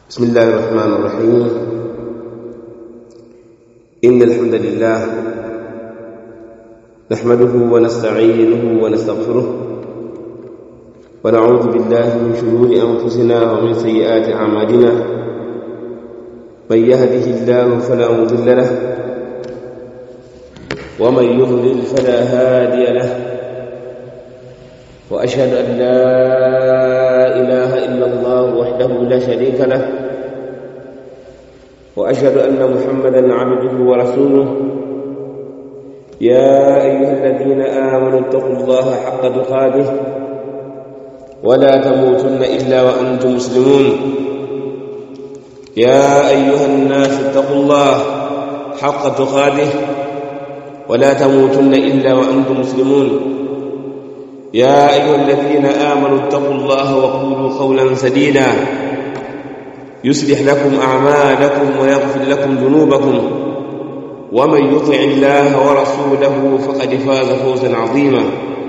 بسم الله الرحمن الرحيم إن الحمد لله نحمده ونستعينه ونستغفره ونعوذ بالله من شرور أنفسنا ومن سيئات أعمالنا من يهده الله فلا مضل له ومن يضلل فلا هادي له وأشهد أن لا إله إلا الله وحده لا شريك له وأشهد أن محمدا عبده ورسوله يا أيها الذين آمنوا اتقوا الله حق تقاته ولا تموتن إلا وأنتم مسلمون يا أيها الناس اتقوا الله حق تقاته ولا تموتن إلا وأنتم مسلمون يا أيها الذين آمنوا اتقوا الله وقولوا قولا سديدا يصلح لكم أعمالكم ويغفر لكم ذنوبكم ومن يطع الله ورسوله فقد فاز فوزا عظيما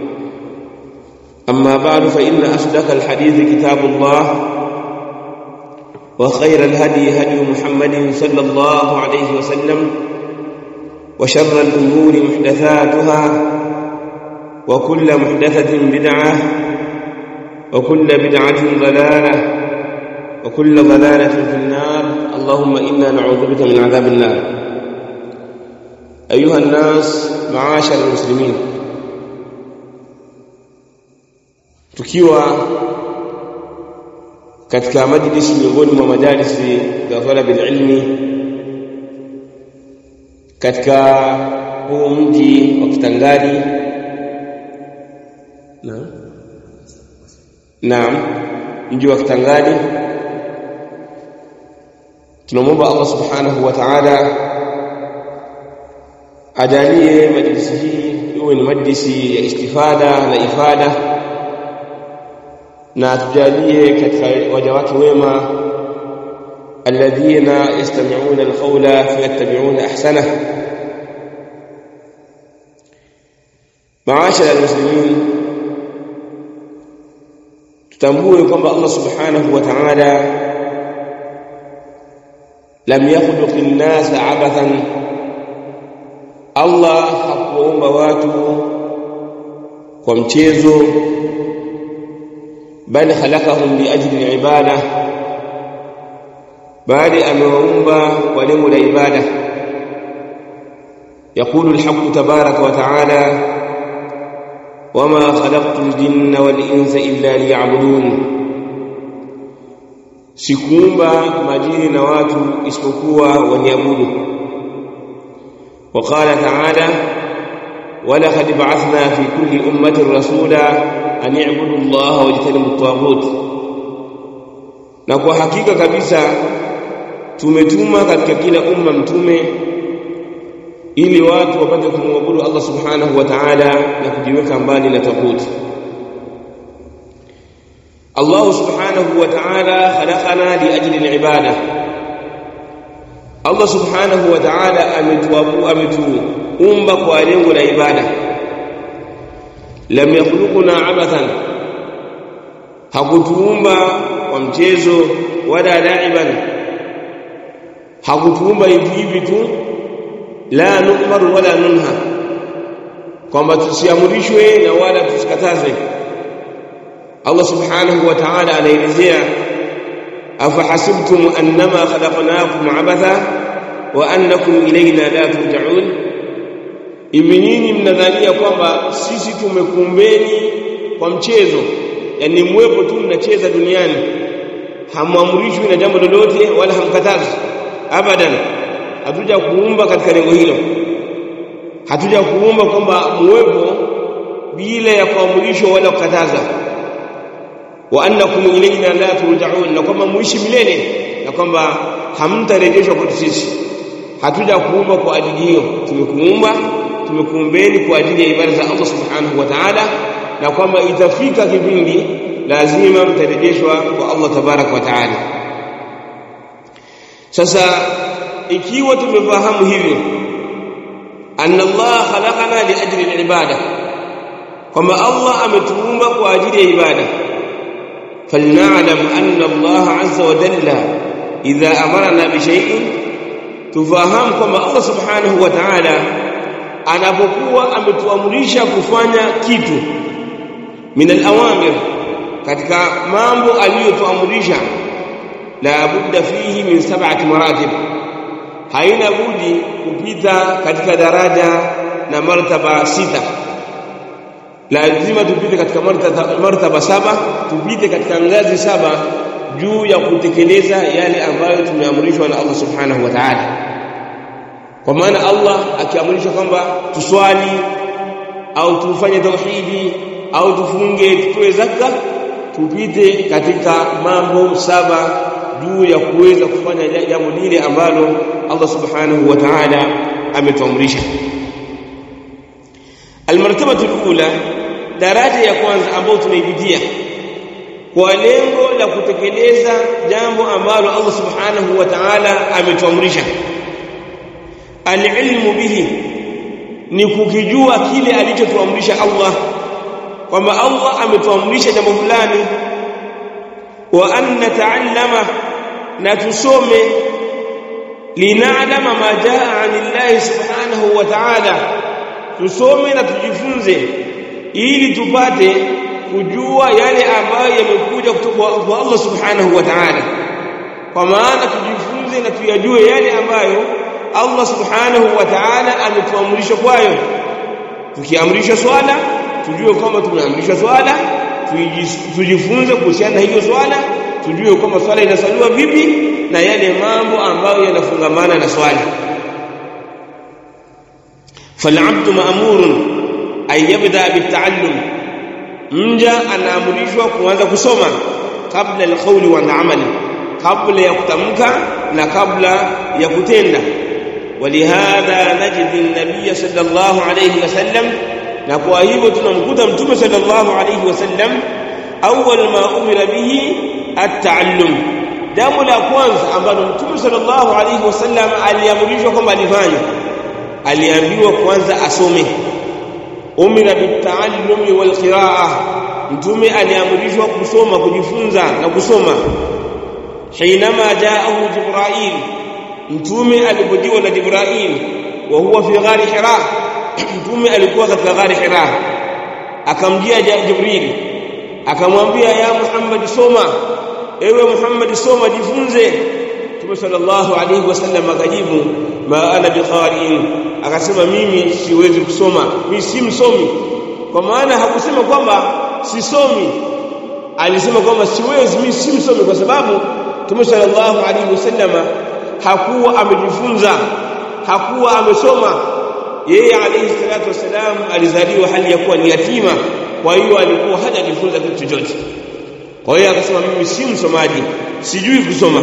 أما بعد فإن أصدق الحديث كتاب الله وخير الهدي هدي محمد صلى الله عليه وسلم وشر الأمور محدثاتها وكل محدثة بدعة وكل بدعة ضلالة وكل ضلالة في النار اللهم إنا نعوذ بك من عذاب النار أيها الناس معاشر المسلمين tukiwa katika majlisi miongoni mwa majalisi za talabi ilmi katika huu mji wa Kitangani Naam. Naam. Mji wa Kitangani. Tunamwomba Allah Subhanahu wa Ta'ala ajalie majlisi hii iwe ni majlisi ya istifada na ifada na tujalie katika waja wake wema alladhina yastami'una alqawla fayattabi'una ahsana maashara almuslimin tutambue kwamba Allah subhanahu wa ta'ala lam yakhluq an-nas abathan Allah hakuumba watu kwa mchezo bali khalaqahum li ajli al-ibada bali amewaumba kwa lengo la ibada يقول الحق تبارك وتعالى وما خلقت الجن والانس الا ليعبدون sikuumba majini na watu isipokuwa waniabudu وقال تعالى ولقد بعثنا في كل امه رسولا ان اعبدوا الله واجتنبوا الطاغوت na kwa hakika kabisa tumetuma katika kila umma mtume ili watu wapate kumwabudu Allah subhanahu wa ta'ala na kujiweka mbali na taguti Allah subhanahu wa ta'ala khalaqana li ajli al-ibada Allah subhanahu wa ta'ala ametuabu ametuumba kwa lengo la ibada lam yakhluquna abathan hakutuumba kwa mchezo wala laiban hakutuumba hivi hivi tu la nu'maru wala nunha kwamba tusiamrishwe na wala tusikatazwe Allah subhanahu wa ta'ala anaelezea afahasibtum annama khalaqnakum abatha wa annakum ilayna la turja'un hivi nyinyi mnadhania kwamba sisi tumekumbeni kwa mchezo yani mwepo tu mnacheza duniani hamwamrishwi na jambo lolote wala hamkatazwi abadan hatuja kuumba katika lengo hilo hatuja kuumba kwamba muwepo bila ya kuamrishwa wala kukataza wa annakum ilayna la turja'un na kwamba muishi milele na kwamba hamtarejeshwa kwetu sisi hatuja kuumba kwa ajili hiyo tumekuumba tumekuumbeni kwa ajili ya ibada za Allah subhanahu wa ta'ala na kwamba itafika kipindi lazima mtarejeshwa kwa Allah tabarak wa ta'ala sasa ikiwa tumefahamu hivyo anna Allah khalaqana li ajli al-ibada kwamba Allah ametuumba kwa ajili ya ibada falna'lam anna Allah azza wa jalla idha amarna bi shay'in tufahamu kwamba Allah subhanahu wa ta'ala anapokuwa ametuamrisha kufanya kitu min al-awamir katika mambo aliyotuamrisha la budda fihi min sab'ati maratib haina budi kupita katika daraja na martaba sita lazima tupite katika martaba, martaba saba tupite katika ngazi saba juu ya kutekeleza yale ambayo tumeamrishwa na Allah subhanahu wa ta'ala kwa maana Allah akiamrisha kwamba tuswali au tufanye tauhidi au tufunge tutoe zaka tupite katika mambo saba juu ya kuweza kufanya jambo lile ambalo Allah subhanahu wa ta'ala ametuamrisha almartabatu alula daraja ya kwanza ambayo tunaipitia kwa lengo la kutekeleza jambo ambalo Allah subhanahu wa ta'ala ametuamrisha alilmu bihi ni kukijua kile alichotuamrisha Allah kwamba Allah ametuamrisha jambo fulani wa an nata'allama na tusome linalama ma jaa anillahi subhanahu wa ta'ala tusome na tujifunze ili tupate kujua yale ambayo yamekuja kutoka kwa Allah subhanahu wa ta'ala kwa maana tujifunze na tuyajue yale ambayo Allah subhanahu wa ta'ala ametuamrisha kwayo tukiamrisha swala tujue kwamba tumeamrishwa swala tujifunze kuhusiana na hiyo swala tujue kwamba swala inasaliwa vipi na yale mambo ambayo yanafungamana na swala fal'abdu ma'murun ay yabda bit'allum mja anaamrishwa kuanza kusoma kabla al-qawli wa al-amali kabla ya kutamka na kabla ya kutenda ولهذا نجد النبي صلى الله عليه وسلم na kwa hivyo tunamkuta mtume sallallahu alayhi wasallam awwal ma umira bihi at-ta'allum jambo la kwanza ambalo mtume sallallahu alayhi wasallam aliamrishwa kwamba alifanya aliambiwa kwanza asome umira bit-ta'allumi wal qira'ah mtume aliamrishwa kusoma kujifunza na kusoma حينما جاءه جبرائيل mtume alipojiwa na Jibril wa huwa fi ghari Hira mtume alikuwa katika ghari Hira akamjia Jibril akamwambia ya Muhammad soma ewe Muhammad soma jifunze Mtume sallallahu alayhi wasallam akajibu ma ana biqari'in akasema mimi siwezi kusoma mimi si msomi kwa maana hakusema kwamba sisomi alisema kwamba siwezi mimi si msomi kwa sababu Mtume sallallahu alayhi wasallam hakuwa amejifunza hakuwa amesoma yeye alayhi salatu wasalam alizaliwa hali ya kuwa ni yatima kwa hiyo alikuwa hajajifunza kitu chochote kwa hiyo akasema mimi si msomaji sijui kusoma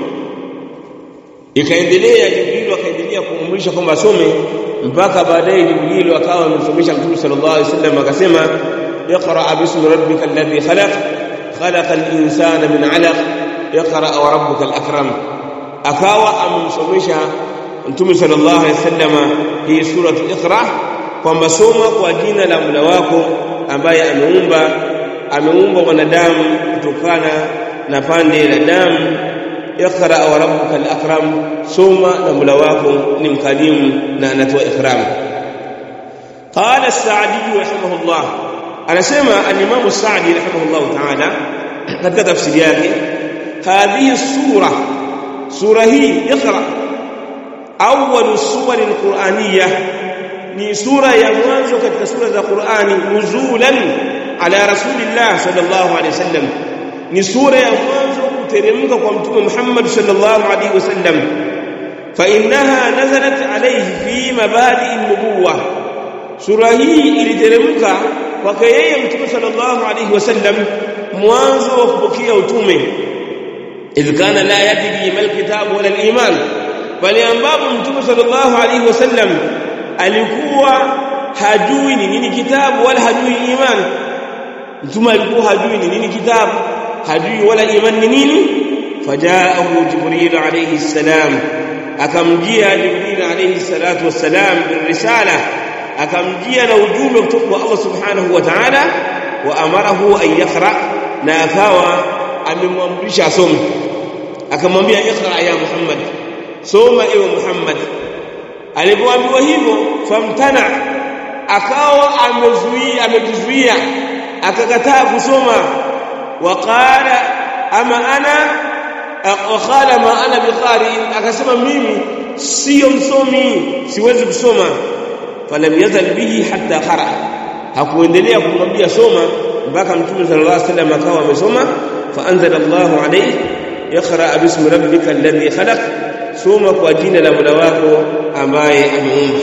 ikaendelea Jibril akaendelea kuamrisha kwamba asome mpaka baadaye Jibril akawa amemsomesha Mtume sallallahu alaihi wasallam akasema اقرا باسم ربك الذي خلق خلق الانسان من علق اقرا وربك الاكرم akawa amemsomesha Mtume sallallahu alaihi wasallam hii sura Iqra kwamba soma kwa jina la Mola wako ambaye ameumba ameumba wanadamu kutokana na pande la damu Iqra wa rabbuka al-akram soma na Mola wako ni mkarimu na anatoa ikram qala as-Sa'di rahimahullah anasema al-Imam as-Sa'di rahimahullah ta'ala katika tafsiri yake hadhihi sura sura hii iqra awwal suwar alquraniyah ni sura ya mwanzo katika sura za Qur'ani nuzulan ala rasulillah sallallahu alaihi wasallam ni sura ya mwanzo kuteremka kwa mtume Muhammad sallallahu alaihi wasallam fa innaha nazalat alayhi fi mabadi an-nubuwah sura hii iliteremka kwake yeye mtume sallallahu alaihi wasallam mwanzo wa kupokea utume idh kana la yadri mal kitab wala al-iman bali ambapo mtume sallallahu alaihi wasallam alikuwa hajui ni nini kitabu wala hajui iman mtume alikuwa hajui ni nini kitabu hajui wala iman ni nini fajaahu jibril alayhi salam akamjia jibril alayhi salatu wassalam birrisala akamjia na ujumbe kutoka kwa Allah subhanahu wa ta'ala wa amarahu an yaqra na akawa amemwamrisha asome akamwambia iqra ya Muhammad soma ewe Muhammad alipoambiwa hivyo famtana akawa amezuia amejizuia akakataa kusoma waqala ama ana waqala ma ana biqari akasema mimi sio msomi siwezi kusoma falam yazal bihi hatta qara hakuendelea kumwambia soma mpaka mtume sallallahu alaihi wasallam akawa amesoma fa anzala Allahu alayhi iqra bismi rabbika alladhi khalaq soma kwa jina la Mola wako ambaye ameumba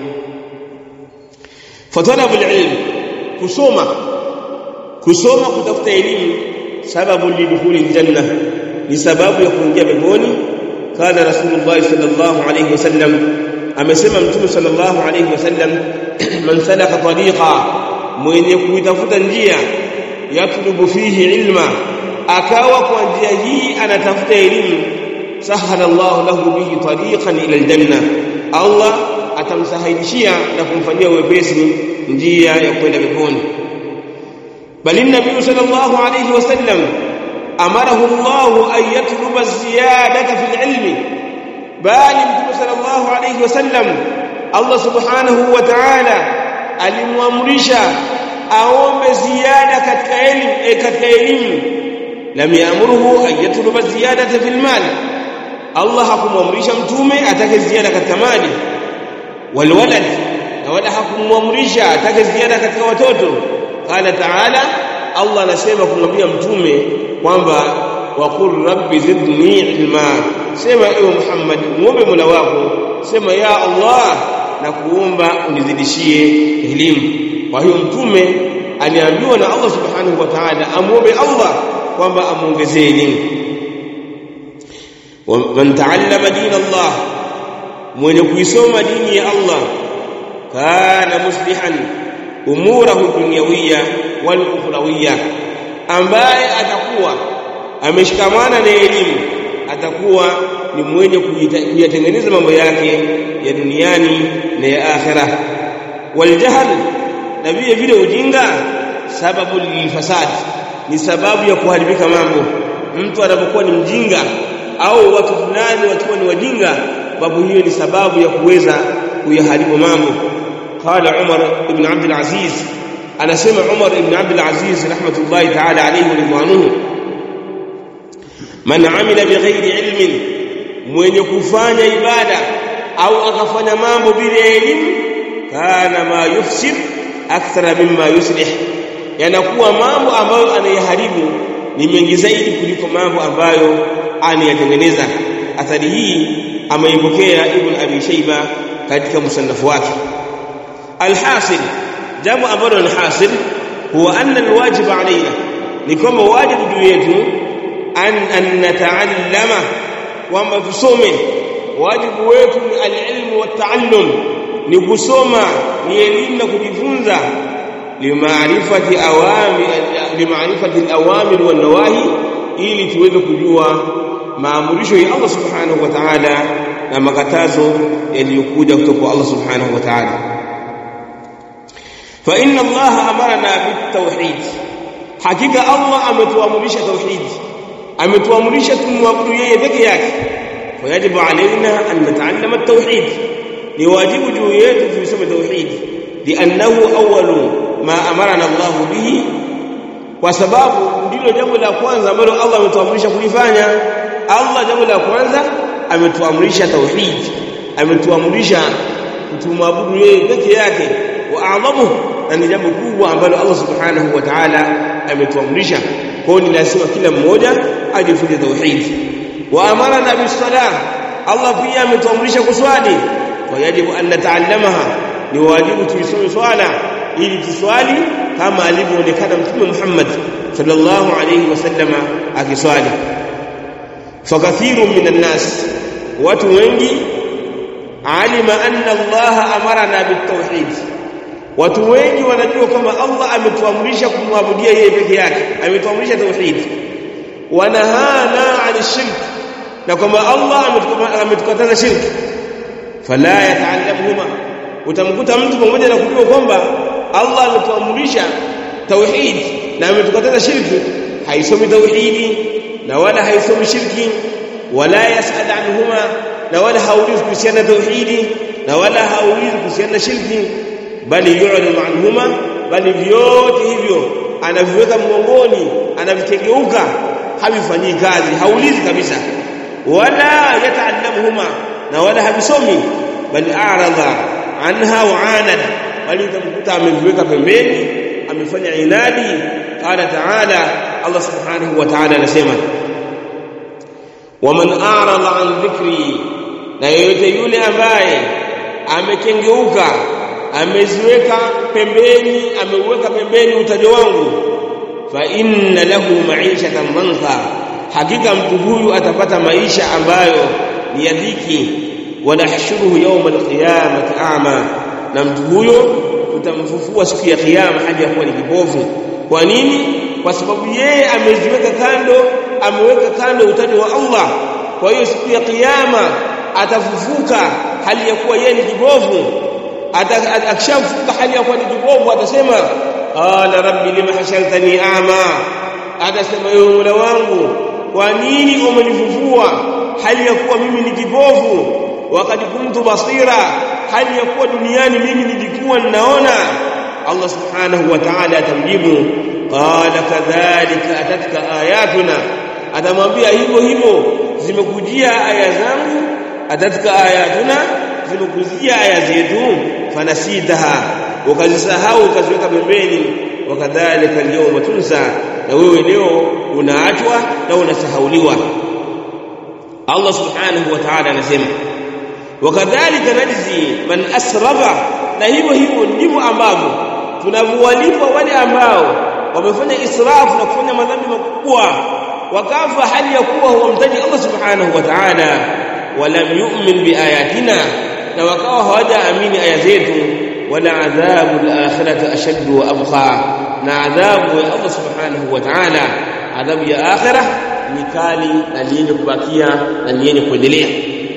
fatalabu alilm kusoma kusoma kutafuta elimu sababu lidukhuli aljanna ni sababu ya kuingia peponi kana rasulullah sallallahu alayhi wasallam amesema mtume sallallahu alayhi wasallam man salaka tariqa mwenye kuitafuta njia yatlubu fihi ilma akawa kwa njia hii anatafuta elimu sahala Allah lahu bihi tariqan ila aljanna Allah atamsahilishia na kumfanyia wepesi njia ya kwenda peponi bali nabii sallallahu alayhi wasallam amarahu Allah an yatluba ziyadata fil ilmi bali mtume sallallahu alayhi wasallam Allah subhanahu wa ta'ala alimwamrisha aombe ziada katika elimu e katika elimu lam yaamuruhu an yatluba ziyadata fil mal Allah hakumwamrisha mtume atake ziada katika mali walwalad na wala hakumwamrisha atake ziada katika watoto qala ta'ala Allah anasema kumwambia mtume kwamba waqul rabbi zidni ilma sema ewe Muhammad muombe Mola wako sema ya Allah na kuomba unizidishie elimu kwa hiyo mtume aliambiwa na Allah subhanahu wa ta'ala amuombe Allah kwamba amuongezee elimu ومن تعلم دين الله mwenye kuisoma dini ya Allah kana muslihan umurahu dunyawiyya wal ukhrawiyya ambaye atakuwa ameshikamana na elimu atakuwa ni mwenye kuyatengeneza mambo yake ya duniani na ya akhirah wal jahl na vile vile ujinga sababu lilfasad ni sababu ya kuharibika mambo mtu anapokuwa ni mjinga au watu fulani wakiwa ni wajinga babu hiyo ni sababu ya kuweza kuyaharibu mambo qala Umar ibn Abd al-Aziz anasema Umar ibn Abd al-Aziz rahmatullahi ta'ala alayhi wa ridwanuhu man amila bighairi ilmin mwenye kufanya ibada au akafanya mambo bila elimu kana ma yufsid akthara mimma yuslih yanakuwa mambo ambayo anayaharibu ni mengi zaidi kuliko mambo ambayo anayatengeneza athari hii ameipokea ibn abi shayba katika musannafu wake alhasil jambo ambalo ni hasil huwa anna alwajib alaina ni kwamba wajibu juu yetu an an nataallama kwamba tusome wajibu wetu ni alilmu wataallum ni kusoma ni elimu na kujifunza limaarifati awami limaarifati alawamir wan nawahi ili tuweze kujua maamurisho ya Allah subhanahu wa ta'ala na makatazo yaliyokuja kutoka kwa Allah subhanahu wa ta'ala fa inna Allah amarna bitawhid hakika Allah ametuamrisha tauhid ametuamrisha tumwabudu yeye peke yake fayajibu alaina an nata'allama at-tauhid ni wajibu juu yetu tusome tauhid li'annahu awwalu ma amarana Allah bihi kwa sababu ndilo jambo la kwanza ambalo Allah ametuamrisha kulifanya Allah jambo la kwanza ametuamrisha tauhid ametuamrisha kutumwabudu yeye peke yake wa a'zamu na ni jambo kubwa ambalo Allah subhanahu wa ta'ala ametuamrisha kwa ni lazima kila mmoja ajifunze tauhid wa amarna bisalah Allah pia ametuamrisha kuswali kwa yajibu an nata'allamaha ni wajibu tuisome swala ili tuswali kama alivyoonekana mtume Muhammad sallallahu alayhi wasallama akiswali fakathiru minan nas watu wengi alima anna Allah amarana bitawhid watu wengi wanajua kwamba Allah ametuamrisha kumwabudia yeye peke yake ametuamrisha tauhid wanahana ani shirk na kwamba Allah ametukataza shirk fala yata'allamuhuma utamkuta mtu pamoja na kujua kwamba Allah ametuamrisha tauhid na ametukataza shirki haisomi tauhidi na wala haisomi shirki wala yasal anhuma na wala haulizi kuhusiana na tauhidi na wala haulizi kuhusiana na shirki bali yu'ridu anhuma bali vyote hivyo anaviweka mgongoni anavitengeuka havifanyii kazi haulizi kabisa wala yataallamuhuma na wala havisomi bali a'rada anha wa anada bali utamkuta ameviweka pembeni amefanya inadi qala ta'ala Allah subhanahu wa ta'ala anasema waman a'rada an dhikri na yeyote yule ambaye amekengeuka ameziweka pembeni ameuweka pembeni utajo wangu fa inna lahu ma'ishatan dhanka hakika mtu huyu atapata maisha ambayo ni ya dhiki wanahshuruhu yawm alqiyamati a'ma na mtu huyo tutamfufua siku ya kiyama hadi yakuwa ni kipofu kwa nini kwa sababu yeye ameziweka kando ameweka kando utajo wa Allah kwa hiyo siku ya kiyama atafufuka hali ya kuwa yeye ni kipofu akishafufuka hali ya kuwa ni kipofu atasema qala rabbi lima hashartani a'ma atasema ewe Mola wangu kwa nini umenifufua hali ya kuwa mimi ni kipofu wakati kuntu basira hali ya kuwa duniani mimi nilikuwa ninaona Allah subhanahu wa ta'ala atamjibu qala kadhalika atatka ayatuna atamwambia hivyo hivyo zimekujia aya zangu atatka ayatuna zimekujia aya zetu fanasitaha ukazisahau ukaziweka pembeni wakadhalika al-yawma tunsa na wewe leo unaachwa na unasahauliwa Allah subhanahu wa ta'ala anasema wakadhalika najzi man asrafa na hivyo hivyo ndivyo ambavyo tunavyowalipa wale ambao wamefanya israfu na kufanya madhambi makubwa wakafa hali ya kuwa huwamtaji Allah subhanahu wa ta'ala walam yu'min biayatina na wakawa hawajaamini aya zetu wala adhabu al-akhirati ashaddu wa abqa na adhabu ya Allah subhanahu wa ta'ala adhabu ya akhirah ni kali na yenye kubakia na yenye kuendelea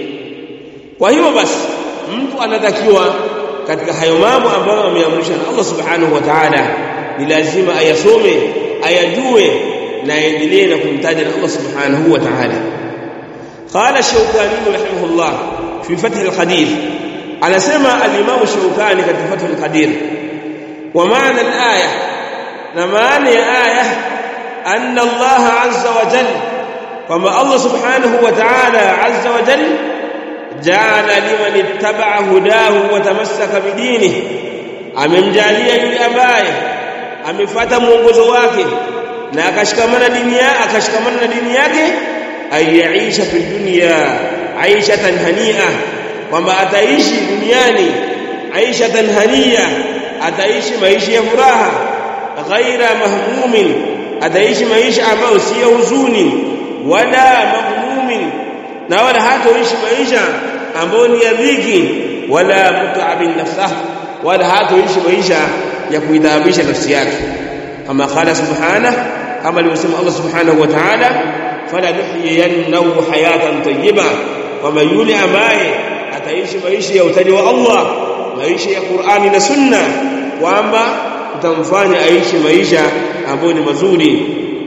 kwa hiyo basi mtu anatakiwa katika hayo mambo ambayo ameamrishwa na Allah subhanahu wa ta'ala ni lazima ayasome ayajue na aendelee na kumtaja na Allah subhanahu wa ta'ala qala shawkani rahimahullah fi fath al-qadir anasema al-imam shawkani katika fath al-qadir wa maana al-aya na maana ya aya anna Allah azza wa jalla kwamba Allah subhanahu wa ta'ala azza wa jalla ja'ala liman ittaba'a hudahu wa tamassaka bidinihi amemjalia yule ambaye amefuata mwongozo wake na akashikamana dini yake akashikamana na dini yake ayaisha fi dunya aishatan hania kwamba ataishi duniani aishatan hania ataishi maisha ya furaha ghaira mahmumin ataishi maisha ambayo si ya huzuni wala mahmumin na wala hatoishi maisha ambayo ni ya dhiki wala mutaabin nafsah wala hatoishi maisha ya kuidhaabisha nafsi yake kama qala subhanahu kama alivyosema Allah subhanahu wa ta'ala fala nuhyiyannahu hayatan tayyiba kama yule ambaye ataishi maisha ya utaji wa Allah maisha ya Qur'ani na Sunna kwamba utamfanya aishi maisha ambayo ni mazuri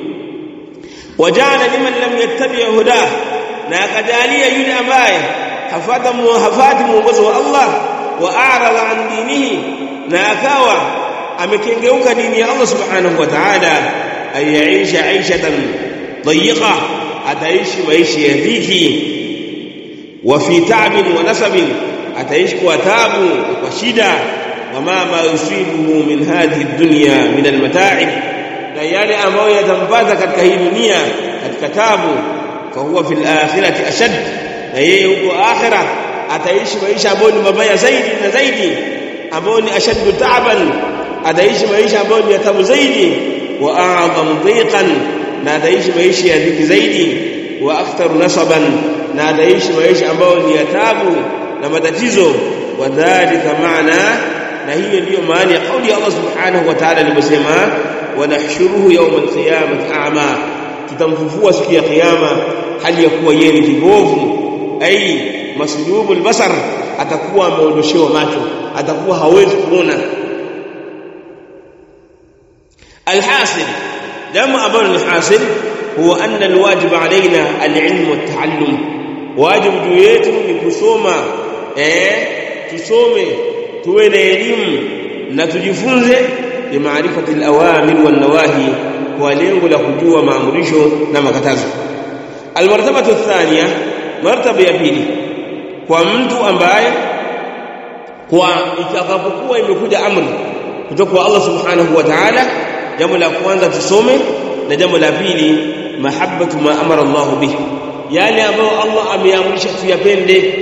wajala liman lam yattabi' hudah na akajalia yule ambaye hafata hafati mwongozo wa Allah wa a'rada an dinihi na akawa amekengeuka dini ya Allah subhanahu wa ta'ala ayaisha aishatan dayiqa ataishi maisha ya dhiki wa fi ta'bin wa nasabin ataishi kwa taabu kwa shida wama ma yusibuhu min hadhihi dunya min almata'ib na yale ambayo yatampata katika hii dunia katika taabu fahuwa fil akhirati ashad na yeye huko akhira ataishi maisha ambayo ni mabaya zaidi na zaidi ambayo ni ashaddu ta'ban ataishi maisha ambayo ni tabu zaidi wa a'zam dhiqan na ataishi maisha ya dhiki zaidi wa aktharu nasaban na ataishi maisha ambayo ni ya tabu na matatizo wa dhalika maana na hiyo ndiyo maana ya kauli ya Allah subhanahu wa ta'ala aliposema wa nahshuruhu yawm al-qiyamati a'ma tutamfufua siku ya kiyama hali ya kuwa yeye ni kibovu ai maslubu albasar atakuwa ameondoshewa macho atakuwa hawezi kuona alhasil jambo ambalo ni hasil huwa anna alwajib alaina alilm wattaallum wajibu juu yetu ni kusoma eh tusome tuwe na elimu na tujifunze bi maarifati alawamir wan nawahi kwa lengo la kujua maamrisho na makatazo almartabatu thania martaba ya pili kwa mtu ambaye kwa itakapokuwa imekuja amri kutoka kwa Allah subhanahu wa ta'ala jambo la kwanza tusome na jambo la pili mahabbatu ma amara Allah bihi yale ambayo Allah ameamrisha tuyapende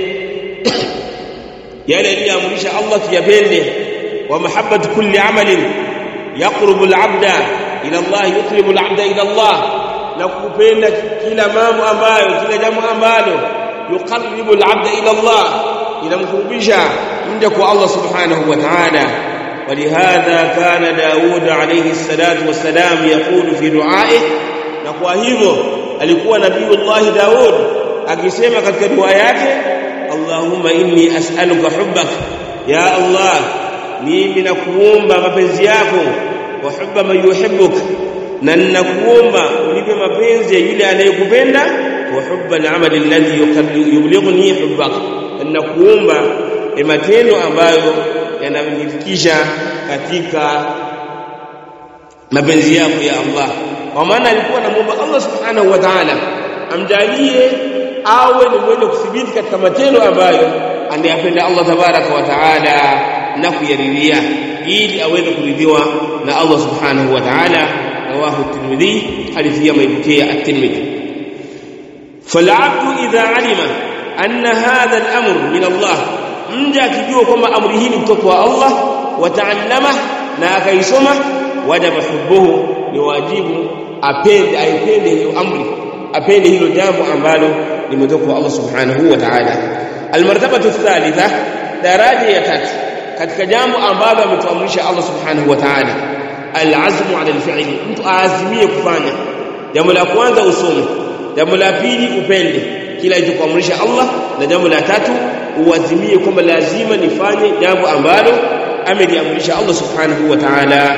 yale aliyoamrisha Allah tuyapende wa mahabbatu kulli amalin yaqrubu al-'abda ila Allah yuqribu al-'abda ila Allah na kupenda kila mambo ambayo kila jambo ambalo yuqarribu al-'abda ila Allah inamkurubisha mja kwa Allah subhanahu wa ta'ala ولهذا كان داود عليه الصلاة والسلام يقول في دعائه na kwa hivyo alikuwa nabiiullah Daud akisema katika dua yake Allahumma inni as'aluka hubbak ya Allah mimi nakuomba mapenzi yako wa hubba man yuhibbuk na ninakuomba unipe mapenzi ya yule anayekupenda wa hubba al-amali alladhi yublighuni hubbak ninakuomba matendo ambayo yananifikisha katika mapenzi yako ya Allah kwa maana alikuwa anamuomba Allah subhanahu wa ta'ala amjalie awe ni mwenye kuthibiti katika matendo ambayo anayapenda Allah tabaraka wa ta'ala na kuyaridhia ili aweze kuridhiwa na Allah subhanahu wa ta'ala rawahu at-Tirmidhi hadithi ya maibukia at-Tirmidhi فالعبد إذا علم أن هذا الأمر من الله mja akijua kwamba amri hii ni kutoka kwa Allah wataallama na akaisoma wajaba hubbuhu ni wajibu apende aipende hiyo amri apende hilo jambo ambalo limetoka kwa Allah subhanahu wa ta'ala almartabatu thalitha daraja ya tatu katika jambo ambalo ametuamrisha Allah subhanahu wa ta'ala alazmu ala alfi'li mtu aazimie kufanya jambo la kwanza usome jambo la pili upende kila ilichokuamrisha Allah na jambo la tatu uazimie kwamba lazima nifanye jambo ambalo ameliamrisha Allah subhanahu wa ta'ala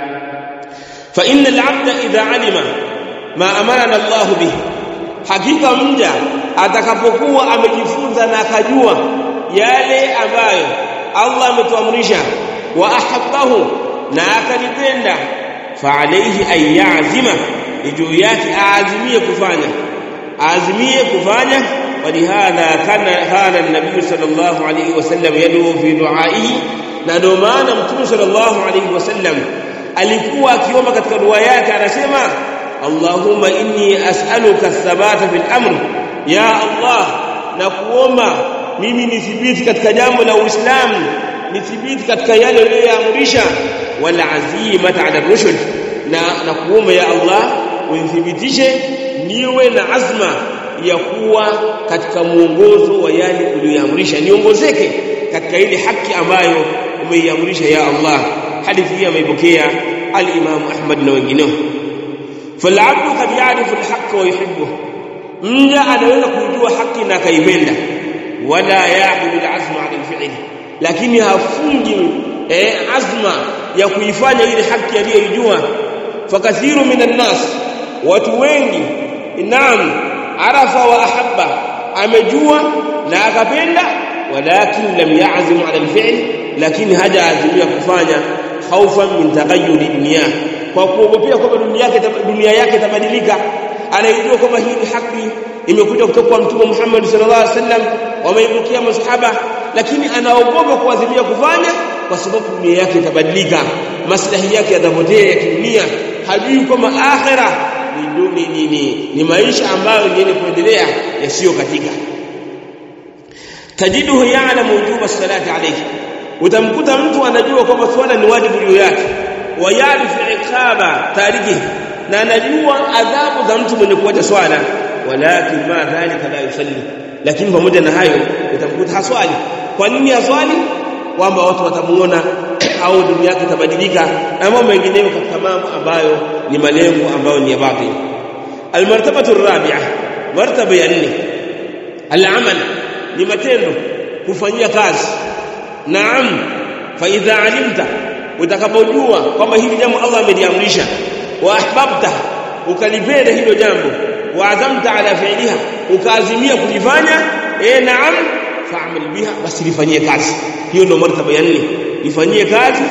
fa innal 'abda idha 'alima ma amarana Allah bihi hakika mja atakapokuwa amejifunza na akajua yale ambayo Allah ametuamrisha wa ahabbahu na akalipenda fa alayhi an ya'zima juu yake aazimie kufanya aazimie kufanya ولهذا كان كان النبي صلى الله عليه وسلم يدعو في دعائه na ndio maana mtume sallallahu alayhi wasallam alikuwa akiomba katika dua yake anasema Allahumma inni as'aluka thabata fil amr ya Allah na kuomba mimi nithibiti katika jambo la Uislamu nithibiti katika yale uliyoamrisha wal azimata ala rushd na na kuomba ya Allah unithibitishe niwe na azma ya kuwa katika mwongozo wa yale uliyoamrisha niongozeke katika ile haki ambayo umeiamrisha ya Allah hadithi hii ameipokea al-Imam Ahmad na wengineo fal'abdu qad ya'rifu al-haqq wa yuhibbu mja anaweza kujua haki na akaipenda wala ya'budu al-azma 'ala al-fi'l lakini hafungi eh, azma ya kuifanya ile haki aliyoijua fakathiru minan nas watu wengi naam arafa wa ahabba amejua na akapenda walakin lam ya'zim 'ala al-fi'l lakini hajaazimia kufanya khaufan min taghayyur dunya kwa kuogopea kwamba dunia yake dunia yake itabadilika anaijua kwamba hii ni haki imekuja kutoka kwa mtume Muhammad sallallahu alaihi wasallam wameibukia masahaba lakini anaogopa kuazimia kufanya kwa sababu dunia yake itabadilika maslahi yake yatapotea ya kidunia hajui kwamba akhira ni, ni, ni, ni, ni maisha ambayo yenye kuendelea yasiyo katika tajiduhu ya'lamu wujuba salati alayhi utamkuta mtu anajua kwamba swala ni wajibu juu yake wa ya'rifu iqaba tariki na anajua adhabu za mtu mwenye kuacha swala walakin ma dhalika la yusalli lakini pamoja na hayo utamkuta haswali kwa nini haswali kwamba watu watamuona au dunia yake itabadilika na mambo mengineyo katika mambo ambayo ni malengo ambayo ni ya batil almartabatu rabi'a martaba ya nne al-amal ni matendo kufanyia kazi naam fa idha alimta utakapojua kwamba hili jambo Allah ameliamrisha wa ahbabta ukalipenda hilo jambo wa azamta ala fi'liha ukaazimia kulifanya eh naam fa'mal biha basi lifanyie kazi hiyo ndio martaba ya nne lifanyie kazi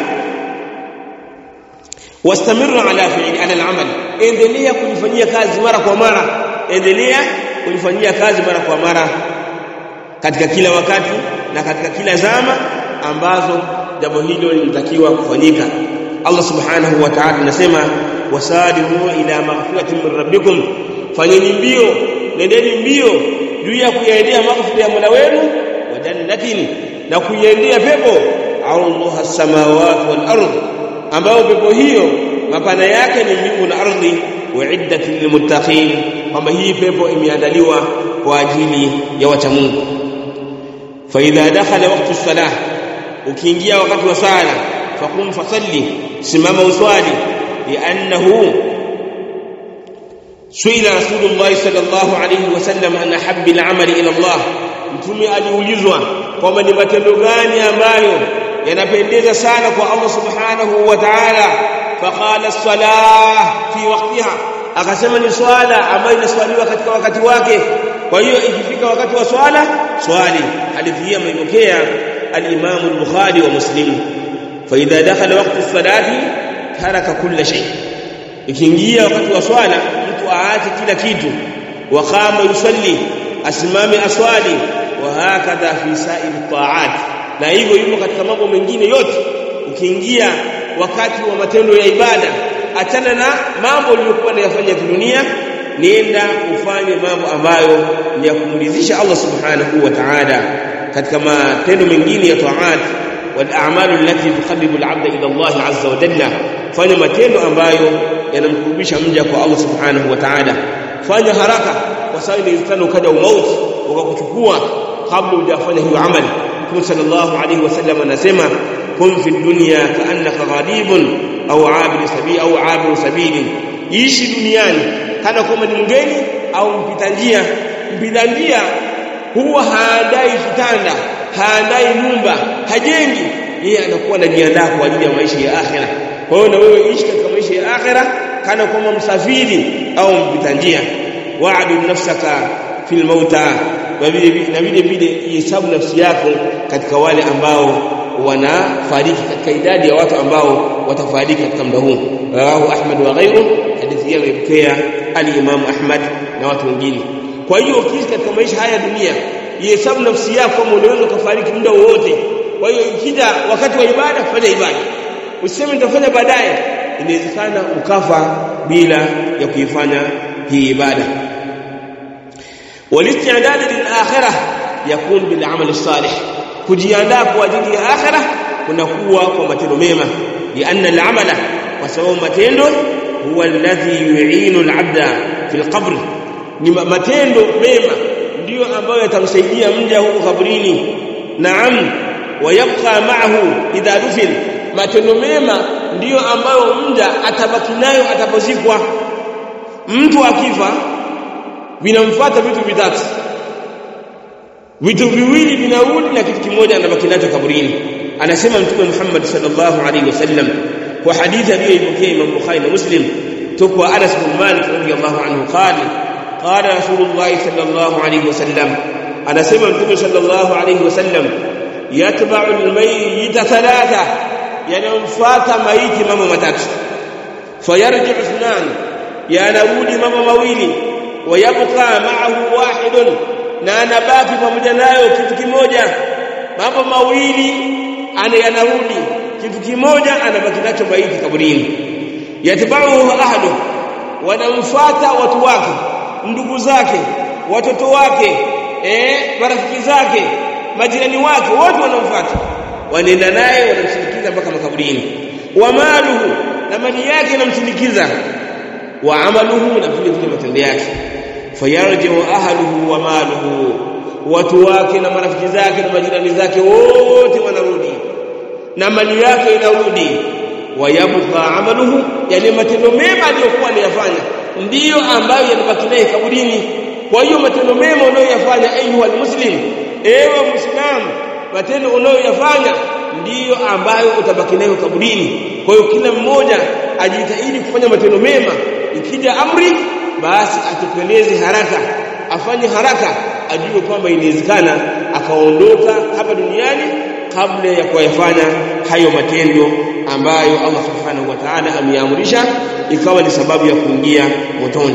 wastamir ala fi'li ala al-amal endelea kulifanyia kazi mara kwa mara endelea kulifanyia kazi mara kwa mara katika kila wakati na katika kila zama ambazo jambo hilo linatakiwa kufanyika Allah subhanahu wa ta'ala anasema wasadimu ila maghfiratin min rabbikum fanyeni mbio nendeni mbio juu ya kuyaendea maghfira ya Mola wenu wa jannatin na kuiendea pepo Allah as-samawati wal ardh ambao pepo hiyo mapana yake ni mbingu na ardhi uiddat lilmuttaqin kwamba hii pepo imeandaliwa kwa ajili ya wacha Mungu fa idha dakhala waqtu salah ukiingia wakati wa sala faqum fasalli simama uswali li'annahu suila rasulullah sallallahu alayhi wasallam an habbi al'amali ila Allah mtume aliulizwa kwamba ni matendo gani ambayo yanapendeza sana kwa Allah subhanahu wa ta'ala faqala as-salah fi waqtiha akasema ni swala ambayo inaswaliwa katika wakati wake kwa hiyo ikifika wakati wa swala swali hadithi hii ameipokea al-Imam al-Bukhari wa Muslim fa idha dakhala waqtu as-salati taraka kulla shay ikiingia wakati wa swala mtu aache kila kitu wa qama yusalli asimame aswali wa hakadha fi sa'il ta'at na hivyo hivyo katika mambo mengine yote ukiingia wakati wa matendo ya ibada achana na mambo uliyokuwa unayafanya kidunia nenda ufanye mambo ambayo ni ya kumridhisha Allah subhanahu wa ta'ala katika matendo mengine ya taat wal a'malu allati tuqarribu al-'abda ila Allah azza wa jalla fanya matendo ambayo yanamkurubisha mja kwa Allah subhanahu wa ta'ala fanya haraka kwa sababu inawezekana ukaja umauti ukakuchukua kabla hujafanya hiyo amali Mtume sallallahu alayhi wasallam anasema kun fi dunya ka'annaka gharibun au abir sabili au abir sabili ishi duniani kana kwamba ni mgeni au mpita njia mpita njia huwa haandai kitanda haandai nyumba hajengi yeye anakuwa anajiandaa kwa ajili ya maisha ya akhera kwa hiyo na wewe ishi katika maisha ya akhera kana kwamba msafiri au mpita njia wa'bid nafsaka fil mauta na vile vile ihesabu nafsi yako katika wale ambao wanafariki katika idadi ya watu ambao watafariki katika muda huu rawahu ahmad wa ghayru hadithi hii imepokea al-imam ahmad na watu wengine kwa hiyo ukiishi katika maisha haya dunia ihesabu nafsi yako kama unaweza kufariki muda wowote kwa hiyo ikija wakati wa ibada fanya ibada usiseme nitafanya baadaye inawezekana ukafa bila ya kuifanya hii ibada والاستعداد للآخرة يكون بالعمل الصالح kujiandaa kwa ajili ya akhirah kunakuwa kwa matendo mema lianna al-amala kwa sababu matendo huwa alladhi yu'inu al-'abda fi al-qabr ni matendo mema ndiyo ambayo yatamsaidia mja huko kabrini naam wayabqa ma'ahu idha dufin matendo mema ndiyo ambayo mja atabaki nayo atapozikwa mtu akifa vinamfuata vitu vitatu vitu viwili vinarudi na kitu kimoja anabaki nacho kaburini anasema mtume Muhammad sallallahu alaihi wasallam kwa hadithi aliyoipokea Imam Bukhari na Muslim tukwa Anas bin Malik radhiyallahu anhu qala qala Rasulullah sallallahu alaihi wasallam anasema mtume sallallahu alaihi wasallam yatba'u al-mayyit thalatha yanamfuata maiti mambo matatu fayarji ithnan yanarudi mambo mawili wayabqa ma'ahu wahidun na anabaki pamoja nayo kitu kimoja mambo mawili ana yanarudi kitu kimoja anabaki nacho maiti kaburini yatibauhu ahlu wanamfuata watu wake ndugu zake watoto wake eh marafiki zake majirani wake wote wanamfuata wanaenda naye wanamsindikiza mpaka makaburini wa maluhu na mali yake inamsindikiza wa amaluhu na vile vile matendo yake fayarjiu ahluhu wa maluhu watu wake na marafiki zake na majirani zake wote wanarudi na mali yake inarudi wayabqa amaluhu yale matendo mema aliyokuwa anayafanya ndiyo ambayo yanabaki naye kaburini kwa hiyo matendo mema unayoyafanya ayuha almuslim ewe muislam matendo unayoyafanya ndiyo ambayo utabaki nayo kaburini kwa hiyo kila mmoja ajitahidi kufanya matendo mema ikija amri basi atekeleze haraka afanye haraka ajue kwamba inawezekana akaondoka hapa duniani kabla ya kuyafanya hayo matendo ambayo Allah subhanahu wa ta'ala ameamrisha ikawa ni sababu ya kuingia motoni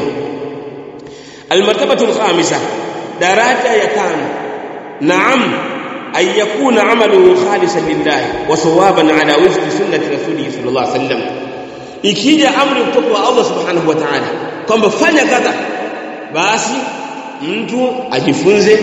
almartabatu alkhamisa daraja ya tano naam أن يكون عمله خالصا لله وصوابا على وفق سنة رسوله صلى الله عليه وسلم ikija amri kutoka kwa Allah subhanahu wa ta'ala kwamba fanya kadha basi mtu ajifunze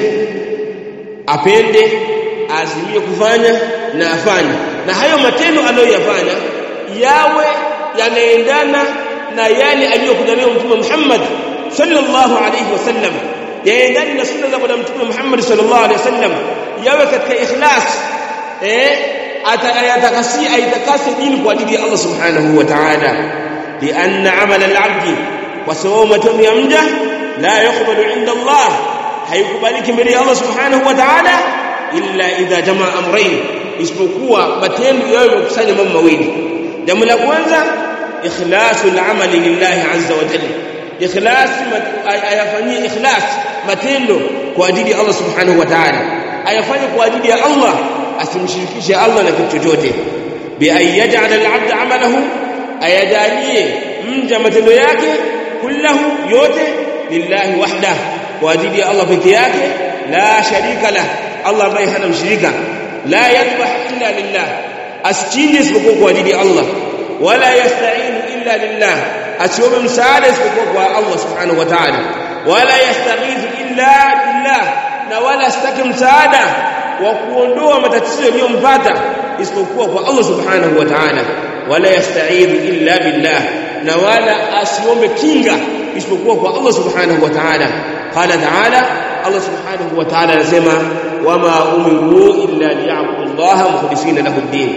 apende azimie kufanya na afanye na hayo matendo aliyoyafanya yawe yanaendana na yale aliyokuja nayo mtume Muhammad sallallahu alayhi wasallam yaendane na sunna za bwana mtume Muhammad sallallahu alayhi wasallam yawe katika ikhlas eh atayatakasia aitakase dini kwa ajili ya Allah subhanahu wa ta'ala lianna amala al-abd wa sawamu matendo ya mja la yuqbalu inda Allah haikubaliki mbele ya Allah subhanahu wa ta'ala illa idha jamaa amrayn isipokuwa matendo yao yamekusanya mambo mawili jambo la kwanza ikhlasul amali lillahi azza wa jalla ikhlas ayafanyie ikhlas matendo kwa ajili ya Allah subhanahu wa ta'ala ayafanye kwa ajili ya Allah asimshirikishe Allah na kitu chochote bi ayyaj'al al-'abd 'amalahu ayajalie mja matendo yake kullahu yote lillahi wahda kwa ajili ya Allah peke yake la sharika lah Allah ambaye hana mshirika la yadhbah illa lillah asichinje isipokuwa kwa ajili ya Allah wala yasta'inu illa lillah asiombe msaada isipokuwa kwa Allah subhanahu wa ta'ala wala yastaghithu illa billah na wala asitake msaada wa kuondoa matatizo yaliyompata isipokuwa kwa Allah subhanahu wa ta'ala wala yasta'idhu illa billah na wala asiombe kinga isipokuwa kwa Allah subhanahu wa ta'ala qala ta'ala Allah subhanahu wa ta'ala anasema wama umiru illa liya'budu Allah mukhlisina lahu ad-din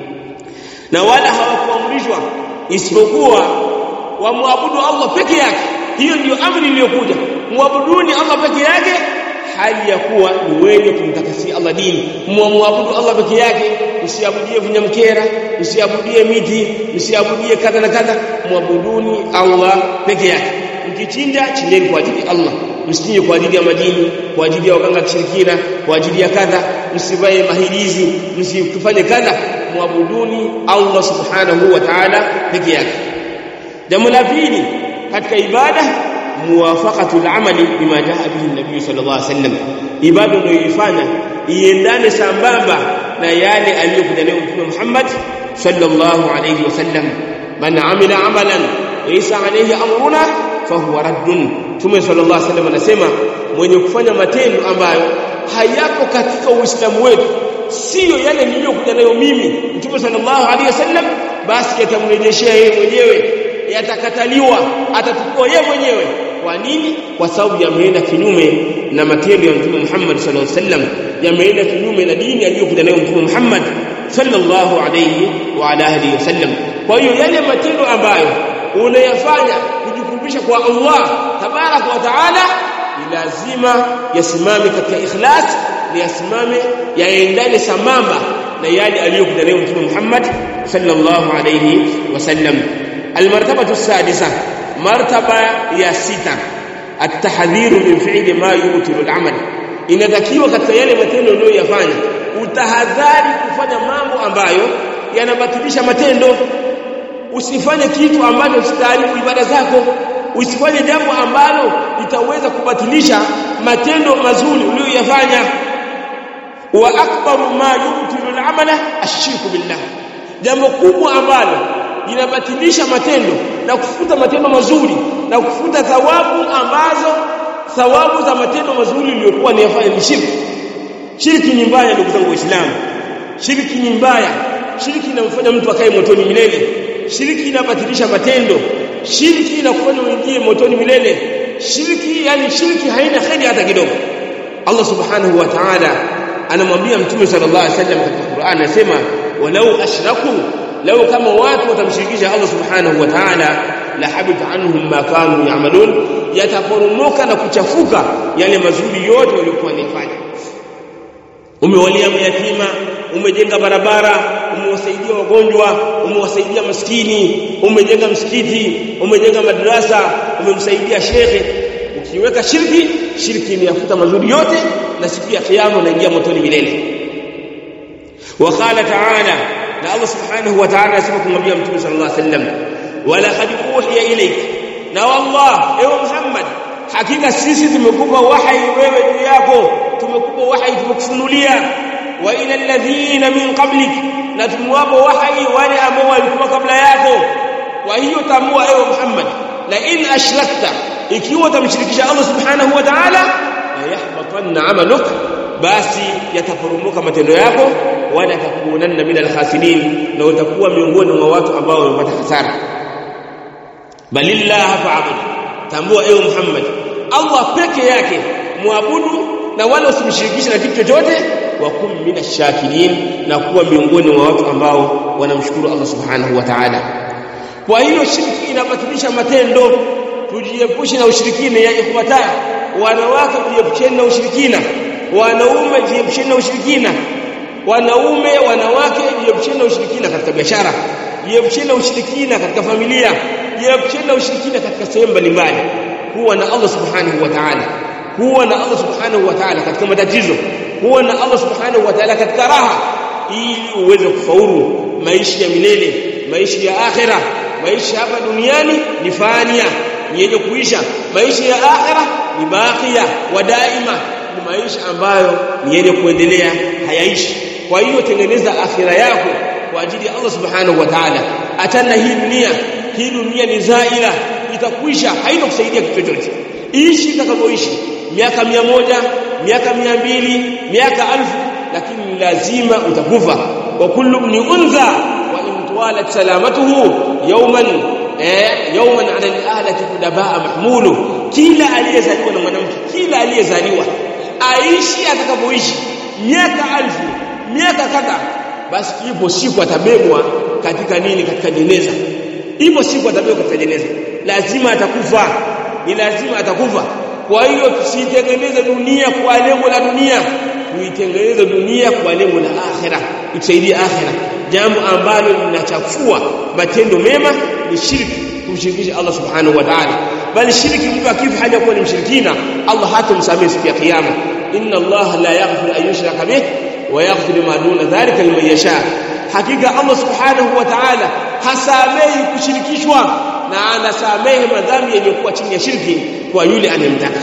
na wala hawakuamrishwa isipokuwa wamwabudu Allah peke yake hiyo ndiyo amri iliyokuja muabuduni Allah peke yake hali ya kuwa ni wenye kumtakasia Allah dini muabudu Allah peke yake usiabudie vinyamkera usiabudie miti usiabudie kadha na kadha muabuduni Allah peke yake mkichinja chinjeni kwa ajili ya Allah msichinje kwa ajili ya majini kwa ajili ya waganga kishirikina kwa ajili ya kadha msivae mahirizi msifanye kadha muabuduni Allah subhanahu wa ta'ala peke yake jambo la pili katika ibada muwafaqatu al-amali bima jaa bihi an-nabiy sallallahu alaihi wasallam ibada unayoifanya iendane sambamba na yale aliyokuja nayo mtume Muhammad sallallahu alaihi wasallam man amila amalan laysa alayhi amruna fahuwa raddun mtume sallallahu alaihi wasallam anasema mwenye kufanya matendo ambayo hayapo katika uislamu wetu sio yale niliyokuja nayo mimi mtume sallallahu alaihi wasallam basi yatamrejeshea yeye mwenyewe yatakataliwa atachukua yeye mwenyewe kwa nini kwa sababu yameenda kinyume na matendo ya mtume Muhammad sallallahu alaihi wasallam yameenda kinyume na dini aliyokuja nayo mtume Muhammad sallallahu alaihi wa ala alihi wasallam kwa hiyo yale matendo ambayo unayafanya kujikumbusha kwa Allah tabaraka wa taala ni lazima yasimame katika ikhlas ni yasimame yaendane sambamba na yale aliyokuja nayo mtume Muhammad sallallahu alaihi wasallam المرتبة السادسة مرتبة يا ستة التحذير من فعل ما يبطل العمل inatakiwa katika yale matendo uliyoyafanya utahadhari kufanya mambo ambayo yanabatilisha matendo usifanye kitu ambacho kitaharibu ibada zako usifanye jambo ambalo litaweza kubatilisha matendo mazuri uliyoyafanya wa akbaru ma yubtilu al-amala ash-shirku billah jambo kubwa ambalo linabatilisha matendo na kufuta matendo mazuri na kufuta thawabu ambazo thawabu za matendo mazuri iliyokuwa ni yafanya ni shirki shirki ni mbaya ndugu zangu waislamu shirki ni mbaya shirki inamfanya mtu akae motoni milele shirki inabatilisha matendo shirki inakufanya uingie motoni milele shirki yani shirki haina kheri hata kidogo Allah subhanahu wa ta'ala anamwambia mtume sallallahu alaihi wasallam katika Qur'an anasema walau ashraku lau kama watu watamshirikisha Allah subhanahu wa ta'ala la habita anhum ma kanu ya'malun yataporomoka na kuchafuka yale mazuri yote waliokuwa wanafanya umewalia mayatima umejenga barabara umewasaidia wagonjwa umewasaidia maskini umejenga msikiti umejenga madrasa umemsaidia shekhe ukiweka shirki shirki inayafuta mazuri yote na siku ya kiyama unaingia motoni milele وقال تعالى na Allah subhanahu wa ta'ala asema kumwambia mtume sallallahu alaihi wasallam wala qad uhiya ilayk na wallah ewe Muhammad hakika sisi tumekupa wahi wewe juu yako tumekupa wahi tumekufunulia wa ila alladhina min qablik na tumwapa wahi wale ambao walikuwa kabla yako kwa hiyo tambua ewe Muhammad la in ashrakta ikiwa utamshirikisha Allah subhanahu wa ta'ala la yahbatanna amaluk basi yataporomoka matendo yako wala takunanna min alkhasirin na utakuwa miongoni mwa watu ambao wamepata hasara balillah fa'bud tambua ewe Muhammad Allah peke yake muabudu na wala usimshirikishe na kitu chochote wa kum minashakirin na kuwa miongoni mwa watu ambao wanamshukuru Allah subhanahu wa ta'ala kwa hiyo shirki inabatilisha matendo tujiepushe na ushirikina ya ikhwata wanawake tujiepusheni na ushirikina wanaume jiepusheni na ushirikina wanaume wanawake jiepusheni na ushirikina katika biashara jiepusheni na ushirikina katika familia jiepusheni na ushirikina katika sehemu mbalimbali kuwa na Allah subhanahu wa ta'ala kuwa na Allah subhanahu wa ta'ala katika matatizo kuwa na Allah subhanahu wa ta'ala katika raha ili uweze kufaulu maisha ya milele maisha ya akhira maisha hapa duniani ni fania ni yenye kuisha maisha ya akhira ni baqiya wa daima ni maisha ambayo ni yenye kuendelea hayaishi kwa hiyo tengeneza akhira yako kwa ajili ya Allah subhanahu wa ta'ala atana hii dunia hii dunia ni zaila itakwisha haina kusaidia kitu chochote ishi itakavyoishi miaka mia moja miaka mia mbili miaka alfu lakini lazima utakufa wa kullu ibn unza wa in tawalat salamatuhu yawman eh yawman ala al-ahlati kudabaa mahmulu kila aliyezaliwa na mwanamke kila aliyezaliwa aishi atakapoishi miaka alfu miaka kadha basi ipo siku atabebwa katika nini katika jeneza ipo siku atabebwa katika jeneza lazima atakufa ni lazima atakufa kwa hiyo tusitengeneze dunia kwa lengo la dunia tuitengeneze dunia kwa lengo la akhira itusaidie akhira jambo ambalo linachafua matendo mema ni shirki kumshirikisha Allah subhanahu wa ta'ala bali shirki mtu akifa hali kuwa ni mshirikina Allah hatamsamehe siku ya kiyama inna Allah la yaghfiru an yushraka bih wa yaghfiru ma duna dhalika liman yasha hakika Allah subhanahu wa ta'ala hasamehi kushirikishwa na anasamehe madhambi yaliyokuwa chini ya shirki kwa yule anayemtaka